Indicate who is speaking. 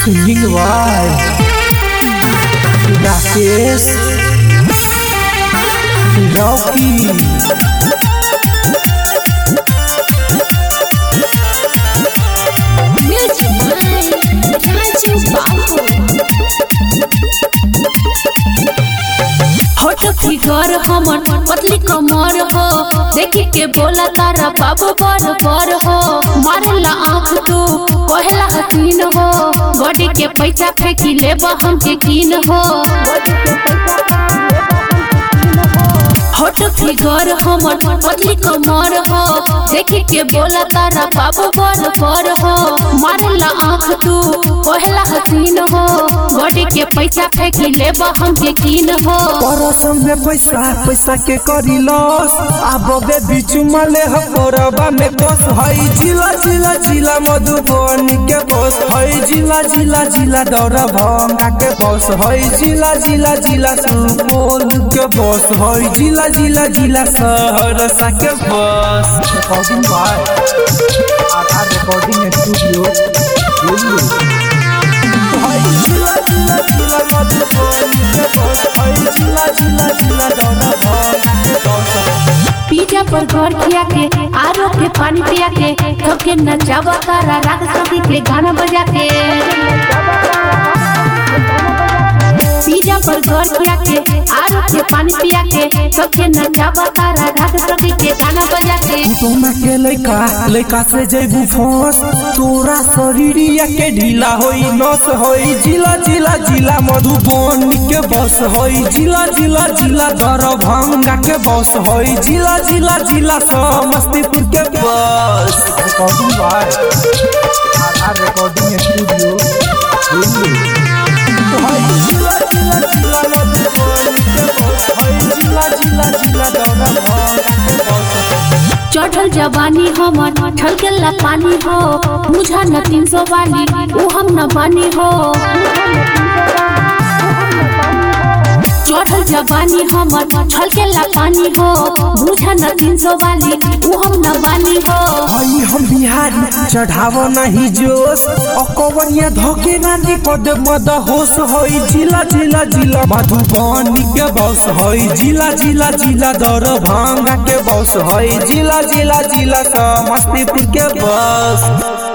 Speaker 1: Singing by Rakesh Rocky
Speaker 2: Music by Raju Babu. Hot figure हमर पतली कमर हो देखी के बोला तारा बाबू बर बर हो मारेला आँख तू कहला हसीन हो बॉडी के पैसा फेंकी लेब हमके कीन हो होट फिगर हमर पतली कमर हो देखी के बोला तारा बाबू बर बर हो मारेला आँख तू कहला हसीन हो बॉडी के पैसा फेंकी लेब हमके कीन हो
Speaker 1: परसम में पैसा पैसा के करी लॉस अब बे बीच मले ह कोरबा में बस हई जिला जिला जिला मधुबनी के बस हई जिला जिला जिला दौरा भंगा के बस हई जिला जिला जिला सुपौल के बस हई जिला जिला जिला सहरसा के बस recording by Aadhaar recording studio Delhi हई जिला जिला जिला मधुबनी के बस हई जिला जिला जिला दौरा भंगा के बस
Speaker 2: पिज्जा पर घर खिया के आरो के पानी पिया के सबके नचावा तारा राग सभी के गाना बजा के पिज्जा पर घर खिया के आरो के पानी पिया के सबके नचावा तारा राग सभी के गाना बजा के
Speaker 1: तोमा के लइका लइका से जैबू फंस तोरा शरीरिया के ढीला होई नस होई जिला जिला जिला मधुबनी के बस होई जिला जिला जिला दरभंगा के बस होई जिला जिला जिला समस्तीपुर के बस recording by R recording studio Delhi होई जिला जिला जिला मधुबनी के बस होई जिला जिला जिला दरभंगा के बस
Speaker 2: चढ़ल जवानी हमर ठलकेला पानी हो मुझा न तीन सौ वाली ऊ हम न बानी हो चढ़ल जवानी हमर छलकेला पानी हो बुझा न तीन सौ वाली ऊ हम न बानी हो
Speaker 1: हई हम बिहारी चढ़ाव नहीं जोश अकवरिया धोके नानी पद मद होश हई जिला जिला जिला मधुबनी के बस हई जिला जिला जिला दरभंगा के बस हई जिला जिला जिला समस्तीपुर के बस